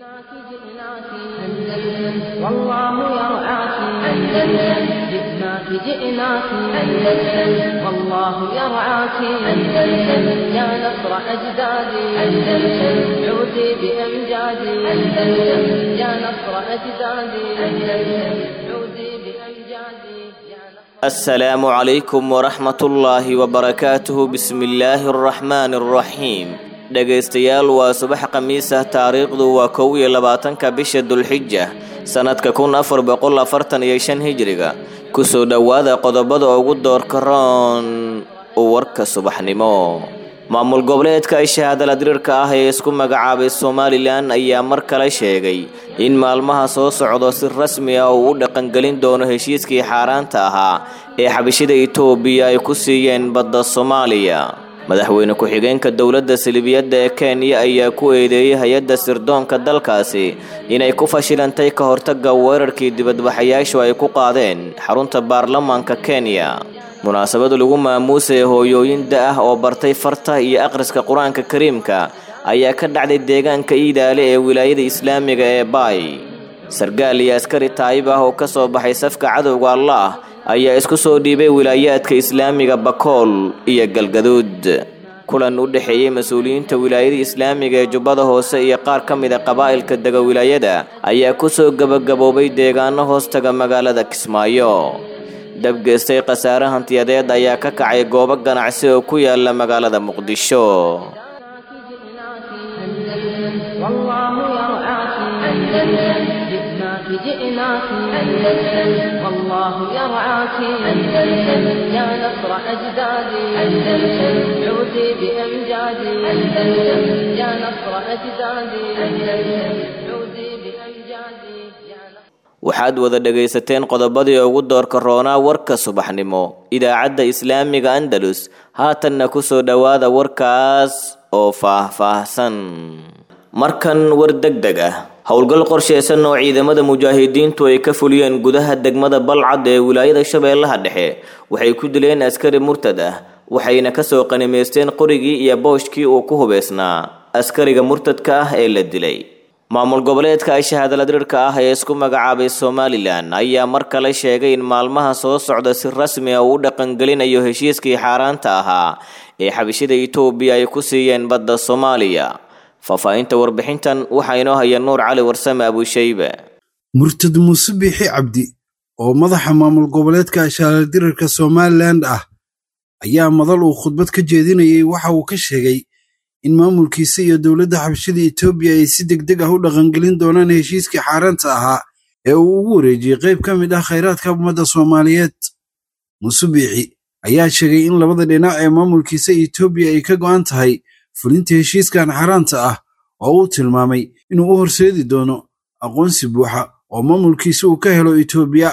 جئناك جئناك أندلس والله يرعاك أندلس جئناك جئناك أندلس والله يرعاك أندلس يا نصر أجدادي أندلس عودي بأمجادي أندلس يا نصر أجدادي أندلس عودي بأمجادي يا نصر السلام عليكم ورحمة الله وبركاته بسم الله الرحمن الرحيم dhegaystayaal waa subax khamiis ah taariikhdu waa kow iyo labaatanka bisha dulxija sannadka kun afar boqol afartan iyo shan hijriga kusoo dhowaada qodobada ugu doorka roon warka subaxnimo maamul goboleedka shahaadala diriirka ah ee isku magacaabay somalilan ayaa mar kale sheegay in maalmaha soo socdo si rasmi ah uu u dhaqangelin doono heshiiskii xaaraanta ahaa ee xabashida itoobiya ay ku siiyeen badda soomaaliya madaxweyne ku-xigeenka dowladda salibiyadda ee kenya ayaa ku eedeeyey hay-adda sirdoonka dalkaasi inay ku fashilantay ka hortagga weerarkii dibadbaxayaashu ay ku qaadeen xarunta baarlamaanka kenya munaasabad lagu maamuusaya hooyooyin da ah oo bartay farta iyo akhriska qur-aanka kariimka ayaa ka dhacday deegaanka iidaale ee wilaayada islaamiga ee baay sargaal iyo askari taayib ah oo ka soo baxay safka cadowga allah ayaa isku soo dhiibay wilaayaadka islaamiga bakool iyo galgaduud kulan u dhexeeyey mas-uuliyiinta wilaayada islaamiga ee jubbada hoose iyo qaar ka mid a qabaa'ilka dega wilaayada ayaa kusoo gebagaboobay deegaano hoostaga magaalada kismaayo dabgeystay khasaare hantiyadeed ayaa ka kacay goobo ganacsi oo ku yaala magaalada muqdisho جئناك جئناك أندلس والله يرعاك أندلس جئناك جئناك أندلس والله يرعاك أندلس يا نصر أجدادي أندلس عودي بأمجادي أندلس يا نصر أجدادي أندلس عودي بأمجادي يا نصر waxaad wada dhegaysateen qodobadii ugu doorka roonaa warka subaxnimo idaacadda islaamiga andalus haatanna kusoo dhowaada warkaas oo faah-faahsan markan war deg deg ah howlgal qorsheysan oo ciidamada mujaahidiintu ay ka fuliyeen gudaha degmada balcad ee wilaayada shabeellaha dhexe waxay ku dileen askari murtad ah waxayna kasoo qanimaysteen qorigii iyo booshkii uu ku hubeysnaa askariga murtadka ah ee la dilay maamul goboleedka shahaadala diriirka ah ee isku magacaabay somalilan ayaa mar kale sheegay in maalmaha soo socda si rasmi ah uu u dhaqangelinayo heshiiskii xaaraanta ahaa ee xabishida itoobiya ay ku siiyeen badda soomaaliya faahfaahinta warbixintan waxaa inoo haya nuur cali warsame abushaybe murtad muuse biixi cabdi oo madaxa maamul goboleedka shahaadaldirarka somalilan ah ayaa madal uu khudbad ka jeedinayay waxa uu ka sheegay in maamulkiisa iyo dowladda xabashada etoobiya ay si degdeg ah u dhaqangelin doonaan heshiiskii xaaraanta ahaa ee uu ugu wareejiyey qayb ka mid ah khayraadka ummadda soomaaliyeed muuse biixi ayaa sheegay in labada dhinac ee maamulkiisa etoobiya ay ka go'an tahay fulinta heshiiskan xaaraanta ah oo uu tilmaamay inuu u horseedi doono aqoonsi buuxa oo maamulkiisa uu ka helo etoobiya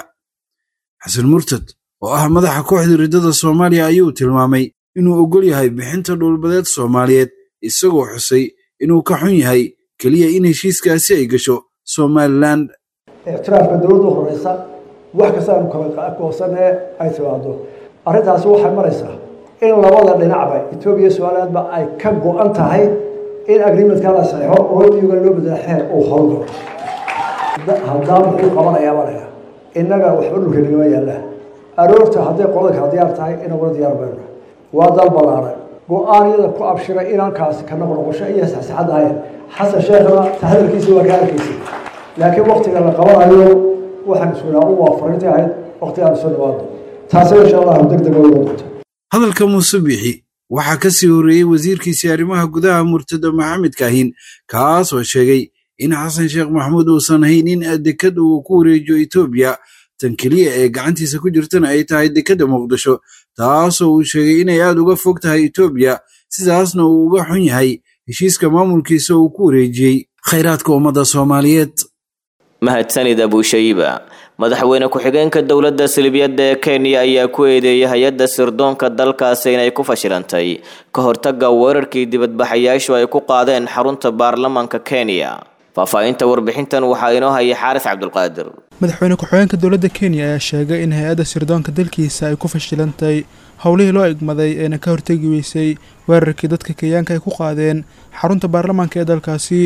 xasan murtad oo ah madaxa kooxda riddada soomaaliya ayuu tilmaamay inuu oggol yahay bixinta dhulbadeed soomaaliyeed isagoo xusay inuu ka xun yahay keliya in heshiiskaasi ay gasho somalilan ictiraafka dowladda horeysa wax kasta aanu kala goosanee ay timaado arrintaasi waxay maraysaa in labada dhinacba etoobiya iyo somalilandba ay ka go-an tahay in agreementka la saxeixo oo iyuga loo bedela xeer uu howlgalo haddaan muxuu qabanayaa maraya innaga waxba dhulka nagama yaallaan aroorta hadday qolada kala diyaar tahay inaguna diyaar bayna waa dal ballaaran go-aanyada ku abshiray inankaasi ka noqnoqosho iyo saxsaxad ahayn xasan sheekhna tahadalkiisa waa ka arkaysa laakiin waktiga la qabanayo waxaan iskunaa u waafarinta ahayd waktigaan soo dhawaado taasina insha allahu deg deg oga doonta hadalka muuse biixi waxaa ka sii horreeyey wasiirkiisii arrimaha gudaha murtado maxamed kaahin kaas oo sheegay in xasan sheekh maxamuud uusan haynin dekad uu ku wareejiyo etoobiya tan keliya ee gacantiisa ku jirtana ay tahay dekedda muqdisho taasoo uu sheegay inay aad uga fog tahay etoobiya sidaasna uu uga xun yahay heshiiska maamulkiisa uu ku wareejiyey khayraadka ummadda soomaaliyeed mahadsanid abushayba madaxweyne ku-xigeenka dowladda silibiyadda ee kenya ayaa ku eedeeyay hay-adda sirdoonka dalkaasi inay ku fashilantay ka hortagga weerarkii dibadbaxayaashu ay ku qaadeen xarunta baarlamaanka kenya faahfaahinta warbixintan waxaa inoo haya xaaris cabdulqaadir madaxweyne ku-xigeenka dowladda kenya ayaa sheegay in hay-adda sirdoonka dalkiisa ay ku fashilantay howlihii loo egmaday eena ka hortegi weysay weerarkii dadka kenyaanka ay ku qaadeen xarunta baarlamaanka ee dalkaasi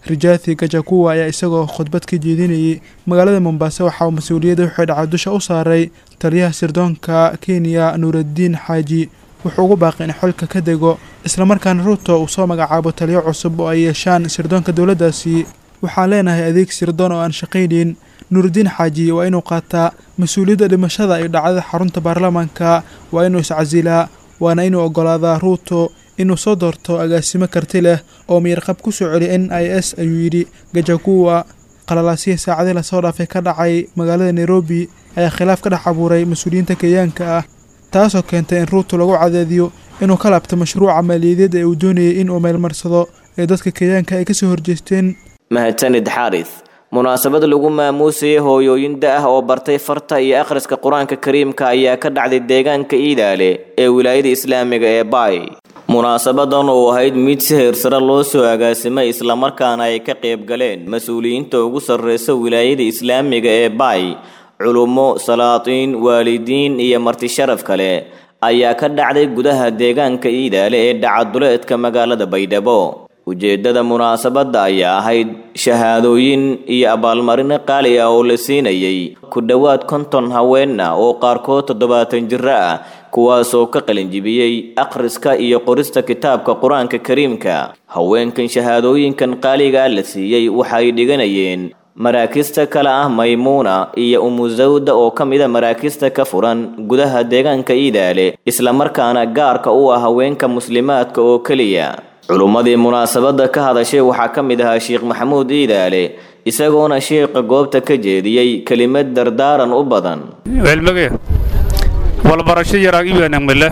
rijathi gajakuwa ayaa isagoo khudbad ka jeedinayay magaalada mombaaso waxaa uu mas-uuliyadda wixii dhacay dusha u saaray taliyaha sirdoonka kenya nuuraddiin xaaji wuxuu ugu baaqay in xolka ka dego islamarkaana ruuto uu soo magacaabo taliyo cusub oo ay yeeshaan sirdoonka dowladdaasi waxaan leenahay adeeg sirdoon oo aan shaqaynayn nuurudiin xaaji waa inuu qaataa mas-uuliyadda dhimashada iyo dhacdada xarunta baarlamaanka waa inuu iscasilaa waana inuu oggolaadaa ruuto inuu soo doorto agaasimo karti leh oo miyarqab ku soo celiya n i s ayuu yidhi gajakuwa qalalaasihii saacadii lasoo dhaafay ka dhacay magaalada nairobi ayaa khilaaf ka dhex abuuray mas-uuliyiinta kenyaanka ah taasoo keentay in ruuto lagu cadeediyo inuu ka laabto mashruuca maaliyadeed ee uu doonayay inuu meelmarsado ee dadka kenyaanka ay kasoo horjeesteen mahadsanid xaaris munaasabad lagu maamuusayay hooyooyin da ah oo bartay farta iyo akhriska qur-aanka kariimka ayaa ka dhacday deegaanka iidaale ee wilaayada islaamiga ee baay munaasabadan oo ahayd mid si heersare loo soo agaasimay islamarkaana ay ka qayb galeen mas-uuliyiinta ugu sarreysa wilaayada islaamiga ee baay culummo salaatiin waalidiin iyo marti sharaf kale ayaa ka dhacday gudaha deegaanka iidaale ee dhacaduleedka magaalada baydhabo ujeeddada munaasabadda ayaa ahayd shahaadooyin iyo abaalmarino qaali ah oo la siinayay ku dhowaad konton haweenna oo qaarkood toddobaatan jiro ah kuwaasoo ka qalinjibiyey akhriska iyo qorista kitaabka qur-aanka kariimka haweenkan shahaadooyinkan qaaligaa la siiyey waxay dhiganayeen maraakista kale ah maymuuna iyo umusawda oo ka mida maraakista ka furan gudaha deegaanka iidaale islamarkaana gaarka u ah haweenka muslimaadka oo keliya culummadii munaasabadda ka hadashay waxaa ka mid ahaa sheekh maxamuud iidaale isagoona sheekha goobta ka jeediyey kelimad dardaaran u badan welmage walbarasho yaraag iwanagmile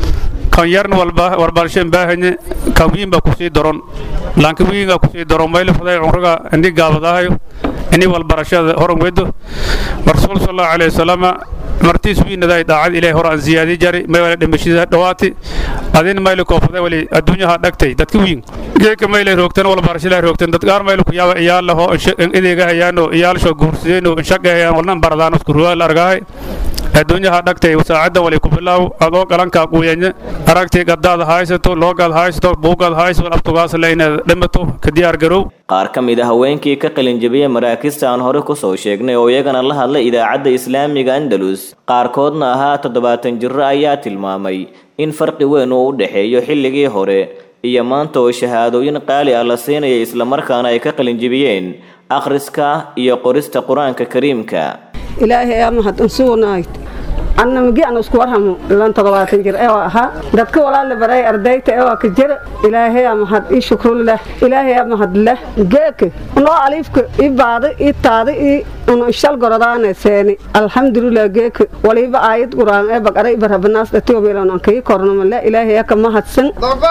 kan yarn walba warbarasho baahanye kan wiinba kusii doron lanka wiinga kusii doron mayli faday cumriga ini gaabadahayo ini walbarashada horan wedo rasuul sallallahu alayhi wasallam martiis wiinaday daacad ilaahay hor aan ziyaadi jari may wala dhimashada dhawaati adin mayli koofaday wali adduunyaha dhagtay dadka wiin geeka mayli roogtan walbarashada roogtan dad gaar mayli ku yaaba iyaal laho ideega hayaano iyaal soo guursadeen oo shaqo hayaan walnan baradaan isku ruwaal argahay adduunyaha dhagtay saacadda wali ku bilaaw adoo qalankaa quuyanyo aragtii gaddaad haysato loogaad haysato buugaad haysato abtugaas le inaad dhimato ka diyaar garow qaar ka mid a haweenkii ka qalinjabiyey maraakista aan hore kusoo sheegnay oo iyagana la hadlay idaacadda islaamiga andalus qaarkoodna ahaa toddobaatan jiro ayaa tilmaamay in farqi weyn uu u dhexeeyo xilligii hore iyo maanta oo shahaadooyin qaali ah la siinaya islamarkaana ay ka qalinjibiyeen akhriska iyo qorista qur-aanka kariimka ilaahay ama hadan sugnayd anna magi aan isku warhamo ilan toddobaatan jir ee ahaa dadka walaala baray ardayta ee waa ka jira ilaahay ama had ii shukrullah ilaahay ama had leh geeke noo aliifka ii baada ii taada ii unu ishal goradaane seeni alxamdulilah geeke waliba aayad quraan ee baqara ibarabanaas dhatiyobilan aan kii kornamale ilaahay aka mahadsan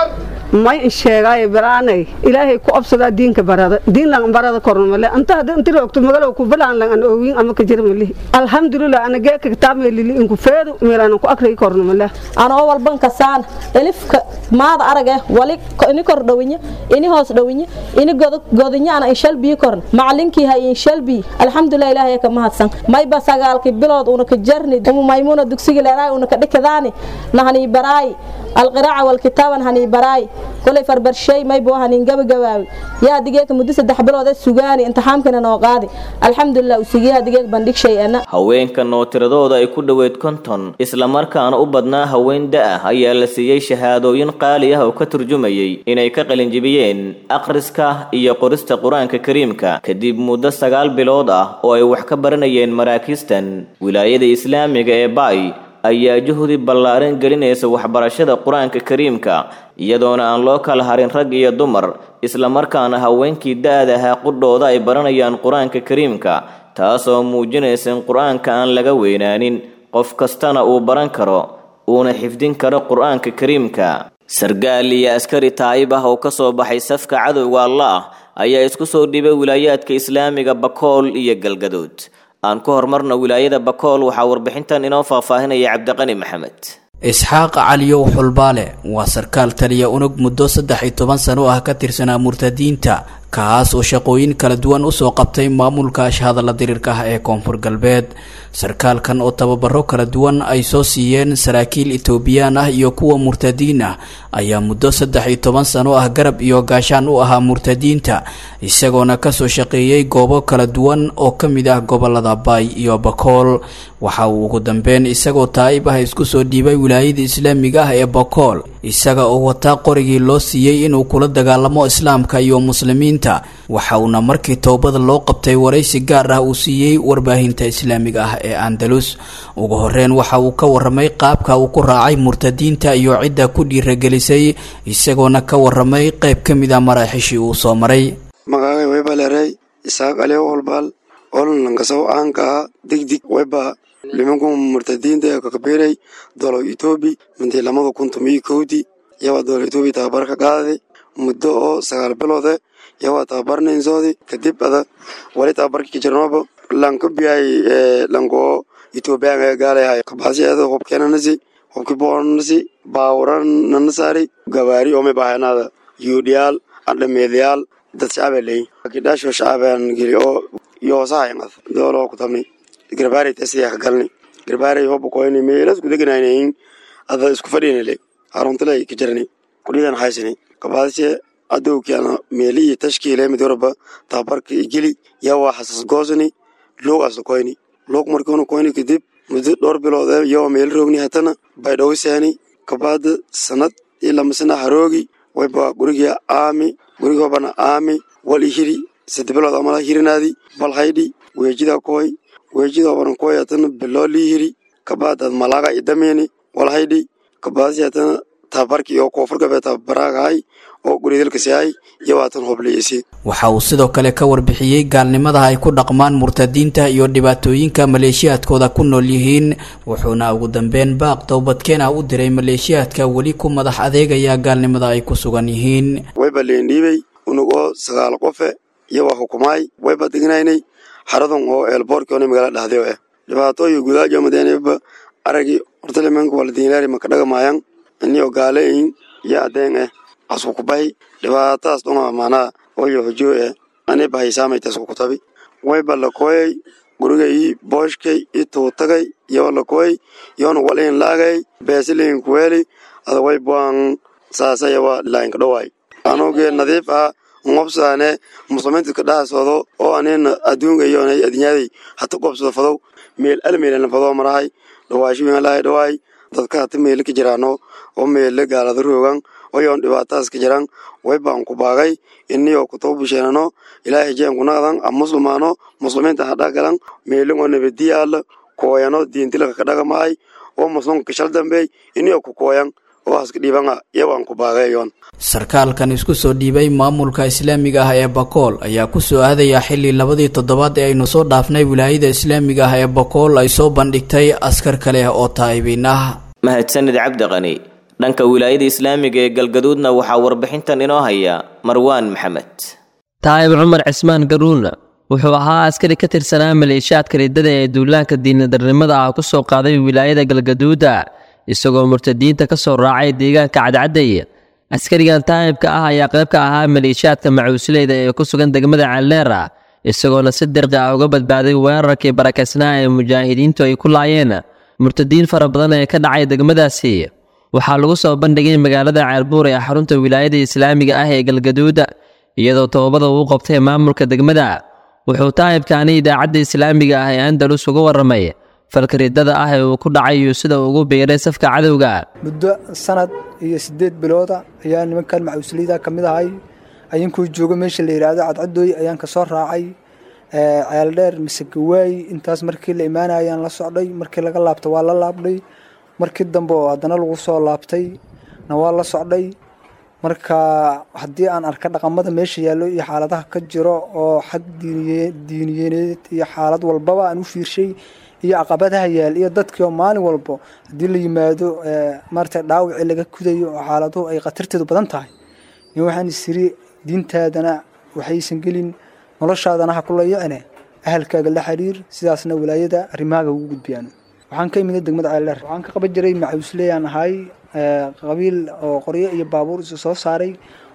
may in sheegaayo baraanay ilaahay ku obsadaa diinka barada diin lang barada kornamale anta hadda inti roogto magalow ku balaan lang an oowin ama ka jira malihi alxamdulilah ana geeka kitaab meelili inku feedu meelaan ku akriyi kornamale anoo walban kasaan elifka maada arage wali ini kor dhawinye ini hoos dhawinye ini godinye ana inshalbii korn macalinkii hay inshalbii alxamdulilah ilaahay ka mahadsan mayba sagaalkii bilood una ka jarni umu maymuuna dugsiga leeraay una ka dhikadaani nahanii baraay alqiraaca walkitaaban hanii baraay kolay farbarshay maybo hanin gabagabaawi yaa digeeka muddo saddex bilood ee sugaani imtixaamkana noo qaadi alxamdulilah usigiyaha digeeg bandhig shay ana haweenkan oo tiradooda ay ku dhoweyd konton islamarkaana u badnaa haween da-ah ayaa la siiyey shahaadooyin qaali ah oo ka turjumayay inay ka qalinjibiyeen akhriska iyo qorista qur-aanka kariimka kadib muddo sagaal bilood ah oo ay wax ka baranayeen maraakiistan wilaayada islaamiga ee baay ayaa juhdi ballaaran gelinaysa waxbarashada qur-aanka kariimka iyadoona aan loo kala harin rag iyo dumar islamarkaana haweenkii da-da ahaa qudhooda ay baranayaan qur-aanka kariimka taasoo muujinaysa in qur-aanka aan laga weynaanin qof kastana uu baran karo uuna xifdin karo qur-aanka kariimka sargaal iyo askari taayib ah oo ka soo baxay safka cadowga allah ayaa isku soo dhibay wilaayaadka islaamiga bakool iyo galgadood aan ku horumarno wilaayada bakool waxaa warbixintan inoo faahfaahinaya cabdiqani maxamed isxaaq caliyow xulbaale waa sarkaal taliya unug muddo saddex iyo toban sano ah ka tirsanaa murtadiinta kaas oo shaqooyin kala duwan usoo qabtay maamulka ashhadalla diriirka ah ee koonfur galbeed sarkaalkan oo tababaro kala duwan ay soo siiyeen saraakiil etoobiyaan ah iyo kuwa murtadiin ah ayaa muddo saddex iyo toban sano ah garab iyo gaashaan u ahaa murtadiinta isagoona kasoo shaqeeyey goobo kala duwan oo ka mid ah gobolada baay iyo bakool waxa uu ugu dambeyn isagoo taa'ib ah isku soo dhiibay wilaayada islaamiga ah ee bakool isaga oo wataa qorigii loo siiyey inuu kula dagaalamo islaamka iyo muslimiinta waxa uuna markii toobada loo qabtay waraysi gaar ah uu siiyey warbaahinta islaamiga ah ee andalus ugu horeyn waxa uu ka waramay qaabka uu ku raacay murtadiinta iyo cidda ku dhiiragelisay isagoona ka waramay qayb ka mid ah maraaxishii uu soo maray magacay webaleerey isaaq aliyo holbaal ollankasaw aankaa degdig weba limanku murtadiinta ee kakabiray dolo etoobi mintii lamada kun tomiyo kowdii yawaa dolo etoobi tababar ka qaaday muddo oo sagaal biloode yawaa tababarnaynsoodi kadib ada wali tababarki kijirnooba lankabiyay lankoo etoobiyaanka gaalayahay kabaasi eeda hubkeenanasi hubki boonasi baawurananasaari gawaari ome bahanada yuudhiyaal andhameedayaal dad shacaba leeyin kidhaasho shacabaan geli oo yoosahayanqad dooloo ku tabnay garbaarey tasiya ka galnay garbaarey hoba koyni meelas kudeganaynayin ada isku fadhinale haruntale ka jarani kudhidan haysani kabaadise adowkiana meeli iyo tashkiile mid warba tababarka igeli yawa hasas goosani loog asla koyni loog markiuna koyni kadib muddo dhowr bilood yawa meel roogni hatana baydhowsaani kabaada sanad iyo lamasana haroogi wayba guriga aami guriga hobana aami wal ihiri sade bilood amala hirinaadi bal haydhi weejida koy weejida hobana koy hatana biloo liihiri kabaadad malaga idameni wal haydhi kabaadasi hatana tababarki oo koonfur galbeed tababaragahay oo guridalkasihay iyo waatan hobleyasi waxa uu sidoo kale ka warbixiyey gaalnimada ay ku dhaqmaan murtadiinta iyo dhibaatooyinka maleeshiyaadkooda ku nool yihiin wuxuuna ugu dambeyn baaq towbadkeena u diray maleeshiyaadka weli ku madax adeegaya gaalnimada ay ku sugan yihiin wayba leendhiibey unug oo sagaal qofe iyawaa hukumaay wayba degnaynay xaradun oo eelboorki ona magala dhahday eh dhibaatooyi gudaajo madeeneba aragi hortalimanka waladiinlaari makadhagamaayan inio gaaleyin iyo adeen eh asku kubahi dhibaatadaas dhunga maanaa oyo hojoo eh ani bahaysaamaitasku kutabi wayba lakoyay gurigay booshkay i tuutagay iyo lakoy yoona walin laagay beesiliin kuweeli ada way buan saasayawa lainka dhowaay anugee nadiif ah ngobsaane muslimiinta ka dhahasoodo oo anina adduunka iyona adinyaday hata qobsado fadow meel almeelana fadoo marahay dhawaashiwinalahay dhawaay dadka hata meele ka jiraano oo meele gaalada roogan oyoon dhibaatadaas ka jiran waybaan ku baagay iniyoo kutoba busheenano ilaahay jeen kunaqdan a muslimaano muslimiinta hadhagalan meelingoo nabadiyaala kooyano diintilaka ka dhagamahay oo muslimka shal dambeey iniyoo ku kooyan oo haska dhiibanga iyawaan ku baagayoon sarkaalkan isku soo dhiibay maamulka islaamiga ah ee bakool ayaa ku soo aadaya xilli labadii toddobaad ee aynu soo dhaafnay wilaayada islaamiga ah ee bakool ay soo bandhigtay askar kale oo taa'ibiin ah mahadsanid cabdiqani dhanka wilaayada islaamiga ee galgaduudna waxaa warbixintan inoo haya marwaan maxamed taa'ib cumar cismaan garuulna wuxuu ahaa askari ka tirsanaa maleeshiyaadka riddada ee duulaanka diinadarnimada ah ku soo qaaday wilaayada galgaduuda isagoo murtadiinta ka soo raacay deegaanka cadcadday askarigan taa'ibka ah ayaa qayb ka ahaa maleeshiyaadka macuusleyda ee ku sugan degmada calleera isagoona si dirqi ah uga badbaaday weerarkii barakaysnaa ee mujaahidiintu ay ku laayeen murtadiin fara badan ee ka dhacay degmadaasi waxaa lagu soo bandhigay magaalada ceelbuur ee xarunta wilaayada islaamiga ah ee galgaduuda iyadoo toobada uu qabtay maamulka degmada wuxuu taa'ibkaani idaacadda islaamiga ah ee andalus uga warramay falka riddada ah ee uu ku dhacay iyo sida uu ugu biiray safka cadowga muddo sanad iyo siddeed bilooda ayaa nimankan macuusliyada ka mid ahay ayankuu joogo meesha la yidhaahdo cadcadooy ayaan ka soo raacay ceeldheer mise gawaay intaas markii la imaanayaan la socday markii laga laabta waa la laabday markii dambe oo haddana lagu soo laabtay na waa la socday marka haddii aan arka dhaqamada meesha yaallo iyo xaaladaha ka jiro oo xag diiniyeed iyo xaalad walbaba aan u fiirshay iyo caqabadaha yaal iyo dadkii oo maalin walbo haddii la yimaado maarata dhaawacii laga kudayo oo xaaladuhu ay khatarteedu badan tahay in waxaan isiri diintaadana waxaysan gelin noloshaadana ha ku layicine ahalkaaga la xiriir sidaasna walaayada arrimahaaga ugu gudbiyaan waxaan ka imida degmada ceeldheer waxaan ka qaban jiray macuusleyaan ahay qabiil oo qoryo iyo baabuur isu soo saaray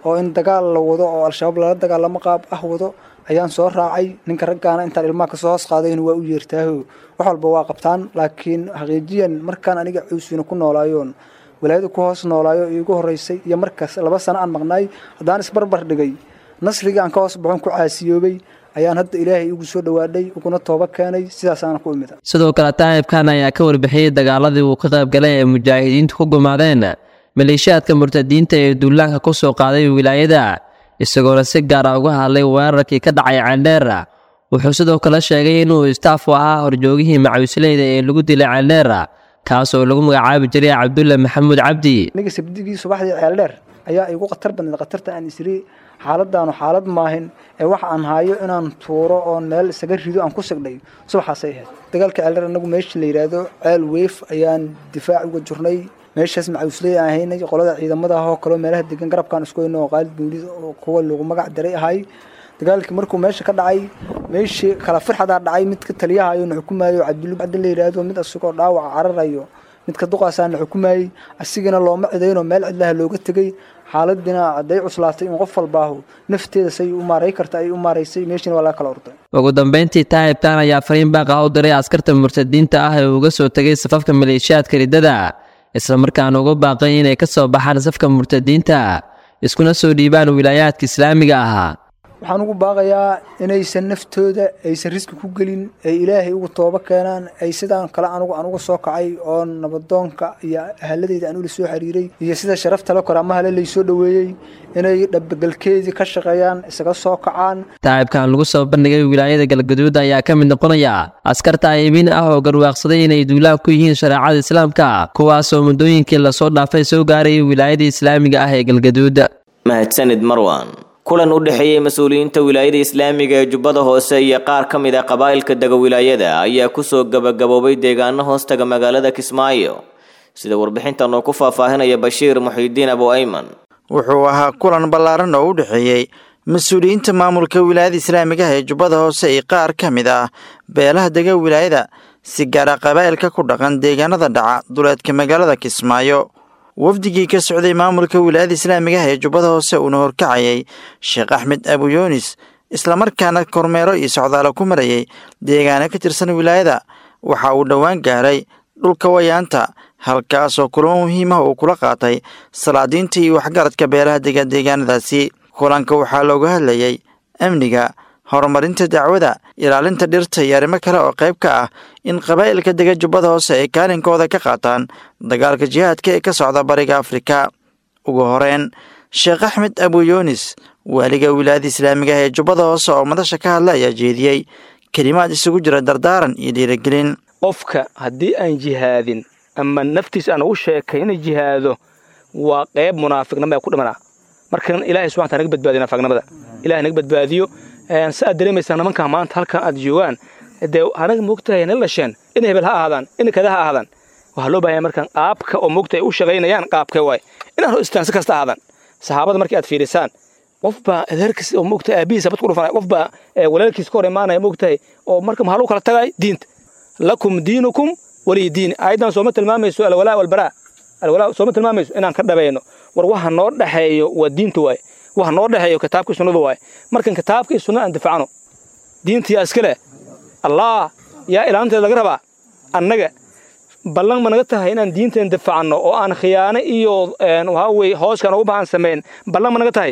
oo in dagaal la wado oo al-shabaab lala dagaalamo qaab ah wado ayaan soo raacay ninka raggaana intaan ilmaha kasoo hoos qaadayn waa u yeertaaho wax walba waa qabtaan laakiin xaqiijiyan markaan aniga cuusina ku noolaayoon walaayada ku hoos noolaayo iigu horeysay iyo markaas laba sano aan maqnaay haddaan isbarbar dhigay nasrigii aan ka hoos baxon ku caasiyoobay ayaan hadda ilaahay igu soo dhawaadhay uguna tooba keenay sidaasaana ku imida sidoo kale taa'ibkan ayaa ka warbixiyey dagaaladii uu ka qayb galay ee mujaahidiintu ku gumaadeen maleeshiyaadka murtadiinta ee duulaanka ku soo qaaday wilaayada isagoona si gaara uga hadlay weerarkii ka dhacay ceeldheera wuxuu sidoo kale sheegay inuu istaaf u ahaa horjoogihii macawisleyda ee lagu dilay ceeldheera kaas oo lagu magacaabi jiray cabdulle maxamuud cabdi aniga sabdigii subaxdii ceeldheer ayaa igu khatar badneed khatarta aan isiri xaaladaanu xaalad maahin ee waxa aan haayo inaan tuuro oon meel isaga rido aan ku sigdhay subaxaasay ahayd dagaalka ceeldheer anagu meesha la yidhaahdo ceel weyf ayaan difaac uga jirnay meeshaas macawisley aan haynay qolada ciidamada ah oo kaleo meelaha degan garabkaan isku hayno oo qaalid buulid oo kuwa lagu magac daray ahay dagaalkii markuu meesha ka dhacay meeshii kala firxadaa dhacay midka taliyahayo na xukumaayo cabdulli cabdi la yidhaahdo mid asagoo dhaawaca cararayo midka duqaasaa na xukumayey asigana looma cidaynoo meel cidlaha looga tegey xaaladina hadday cuslaatay in qof walbaahu nafteeda say u maaray karta ay u maaraysay meeshiina waa laga kala orday ugu dambeyntii taa'ibkan ayaa fariin baaqa u diray askarta murtadiinta ah ee uga soo tegay safafka maleeshiyaadka riddada isla markaana uga baaqay inay ka soo baxaan safka murtadiinta iskuna soo dhiibaan wilaayaadka islaamiga ahaa waxaan ugu baaqayaa inaysan naftooda aysan riski ku gelin ay ilaahay ugu toobo keenaan ay sidaan kale anugu aan uga soo kacay oo nabadoonka iyo ahaladeyda aan ula soo xiriiray iyo sida sharafta la kor ama hale laysoo dhoweeyey inay dhabagalkeedii ka shaqeeyaan isaga soo kacaan taa'ibkan lagu soo bandhigay wilaayada galgaduud ayaa ka mid noqonaya askar taa'ibiin ah oo garwaaqsaday inay duulaan ku yihiin shareecada islaamka kuwaasoo muddooyinkii lasoo dhaafay soo gaarayay wilaayada islaamiga ah ee galgaduud mahadsanid marwan kulan u dhexeeyey mas-uuliyiinta wilaayada islaamiga ee jubbada hoose iyo qaar ka mid a qabaa'ilka dega wilaayada ayaa kusoo gabagaboobay deegaano hoostaga magaalada kismaayo sida warbixintan oo ku faahfaahinaya bashiir muxiidiin abu ayman wuxuu ahaa kulan ballaaran oo u dhexeeyey mas-uuliyiinta maamulka wilaayada islaamigaha ee jubbada hoose iyo qaar ka mid ah beelaha dega wilaayada si gaara qabaa'ilka ku dhaqan deegaanada dhaca duleedka magaalada kismaayo wafdigii ka socday maamulka wilaayada islaamigaha ee jubbada hoose uuna horkacayay sheekh axmed abu yuunis islamarkaana kormeero iyo socdaalo ku marayay deegaano ka tirsan wilaayada waxa uu dhowaan gaaray dhulka wayaanta halkaasoo kulamo muhiimah uu kula qaatay salaadiinta iyo waxgaradka beelaha dega deegaanadaasi kulanka waxaa looga hadlayay amniga horumarinta dacwada ilaalinta dhirta iyo arrimo kale oo qayb ka ah in qabaa'ilka dega jubbada hoose ay kaalinkooda ka qaataan dagaalka jihaadka ee ka socda bariga afrika ugu horeyn sheekh axmed abu yuunis waaliga wilaayada islaamigaah ee jubbada hoose oo madasha ka hadla ayaa jeediyey kelimaad isugu jira dardaaran iyo dhiirigelin qofka haddii aan jihaadin ama naftiis aan ugu sheekayna jihaado waa qayb munaafiqnimo ee ku dhimanaa markan ilahay subxana taala naga badbaadiyo naafiqnimada ilahay naga badbaadiyo si aad dareemaysaa nimankaa maanta halkan aad joogaan dee anaga moogtahay nala dhasheen in hebel ha ahaadaan in kada ha ahaadaan waxaa loo baahanya markaan qaabka oo moogtahay u shaqaynayaan qaabkee waay inaan hor istaansi kasta ahaadaan saxaabada markii aad fiirisaan qof baa adeerkiis oo moogtahay aabihiisa bad ku dhufanaya qof baa walaalkiis ka hor imaanaya moogtahay oo marka maxaa lagu kala tagay diinta lakum diinukum waliy diini aayaddan sooma tilmaamayso alwalaa walbaraa alwalaa sooma tilmaamayso inaan ka dhabayno war waxa noo dhexeeyo waa diinta waaye waxa noo dhexeeyo kitaabkii sunnada waaye markan kitaabkii sunna aan difacno diinta yaa iska leh allah yaa ilaalinteeda laga rabaa annaga ballan ma naga tahay inaan diinteen difacno oo aan khiyaano iyo waxaa weye hooskaan ugu bahan samayn ballan ma naga tahay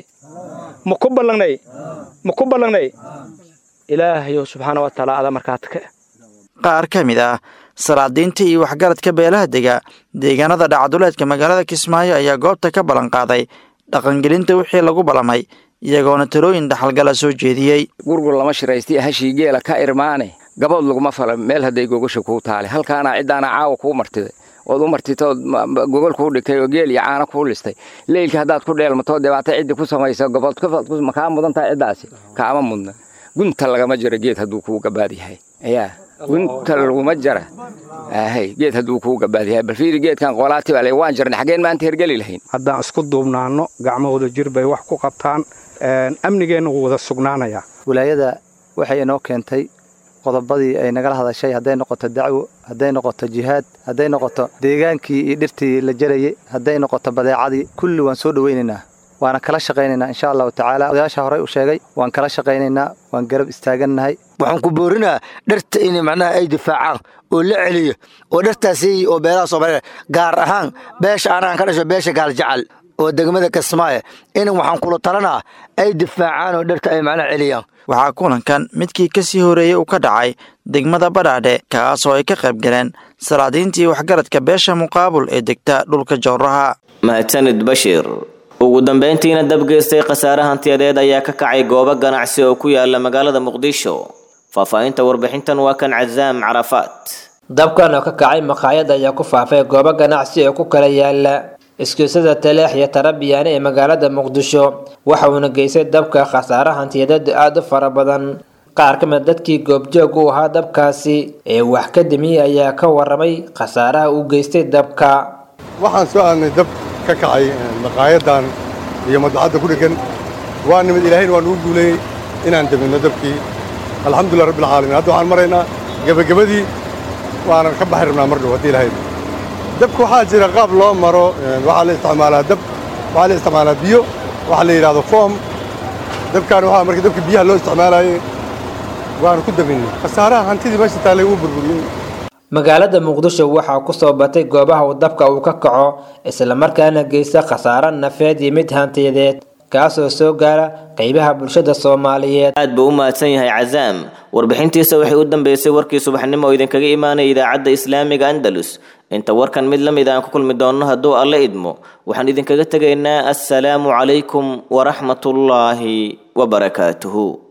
ma ku ballangnay ma ku ballangnay ilaahayo subxaana wa tacaala adaa markaad ka qaar ka mid ah salaadiinta iyo waxgaradka beelaha dega deegaanada dhacduleedka magaalada kismaayo ayaa goobta ka ballan qaaday dhaqangelinta wixii lagu ballamay iyagoona talooyin dhaxalgala soo jeediyey gurgur lama shiraystay hashii geela ka irmaane gabood laguma fala meel hadday gogasha kuu taale halkaana ciddaana caawa kuu martiday ood u martitood gogol kuu dhigtay oo geel iyo caano kuu listay leylka haddaad ku dheelmatoo dhibaato ciddi ku samayso gobood makaa mudan tahay ciddaasi kaama mudna gunta lagama jiro geed hadduu kuu gabaad yahay yaa gunta laguma jara ahay geed hadduu kuu gabaad yahay bal fiiri geedkan qolaati baa le waan jirnay xaggeen maanta hergeli lahayn haddaan isku duubnaanno gacmahooda jir bay wax ku qabtaan amnigeenna wuu wada sugnaanayaa wilaayada waxay inoo keentay qodobadii ay nagala hadashay hadday noqoto dacwo hadday noqoto jihaad hadday noqoto deegaankii iyo dhirtii la jarayay hadday noqoto badeecadii kulli waan soo dhowaynaynaa waana kala shaqaynaynaa insha allahu tacaala odayaasha horey u sheegay waan kala shaqaynaynaa waan garab istaagannahay waxaan ku boorinaa dharta in macnaha ay difaacaan oo la celiyo oo dhartaasi oo beelaha soomaaliya gaar ahaan beesha anaan ka dhasho beesha gaaljacal oo degmada kismaayo in waxaan kula talanaa ay difaacaan oo dharta ay macnaha celiyaan waxaa kulankan midkii ka sii horeeyey uu ka dhacay degmada badhaadhe kaasoo ay ka qayb galeen salaadiintii waxgaradka beesha muqaabul ee degta dhulka jowraha mahadsanid bashiir ugu dambayntiina dabgeystay khasaare hantiyadeed ayaa ka kacay goobo ganacsi oo ku yaala magaalada muqdisho faahfaahinta warbixintan waa kan cazaam carafaat dabkan oo ka kacay maqaayad ayaa ku faafay goobo ganacsi oo ku kala yaala iskuusyada taleex iyo tarabiyaane ee magaalada muqdisho waxa uuna geystay dabka khasaare hantiyadeed aada u fara badan qaar ka mid dadkii goobjoog u ahaa dabkaasi ee wax ka damiyey ayaa ka waramay khasaaraha uu geystay dabka waxaan soo aadnay dab ka kacay maqaayadan iyo madbacadda ku dheggan waa nimid ilaahayna waa nugu guuleeyey inaan dabinno dabkii alxamdulilah rabbi alcaalamiin hadda waxaan maraynaa gebagabadii waanan ka baxi rabnaa mar dhow haddii ilahay dabka waxaa jira qaab loo maro waxaa la isticmaalaa dab waxaa la isticmaalaa biyo waxaa la yidhahdo foom dabkaan waxaa marka dabka biyaha loo isticmaalaayey waanu ku dabinnay khasaaraha hantidii meesha taallay uu burburiyey magaalada muqdisho waxaa ku soo batay goobaha uu dabka uu ka kaco islamarkaana geysta khasaare nafeed iyo mid hantiyadeed kaasoo soo gaara qeybaha bulshada soomaaliyeed aad buu u mahadsan yahay cazaam warbixintiisa waxay u dambeysay warkii subaxnimo oo idinkaga imaanaya idaacadda islaamiga andalus inta warkan mid la mid aan ku kulmi doonno hadduu alla idmo waxaan idinkaga tegaynaa assalaamu calaykum waraxmatullaahi wabarakaatuhu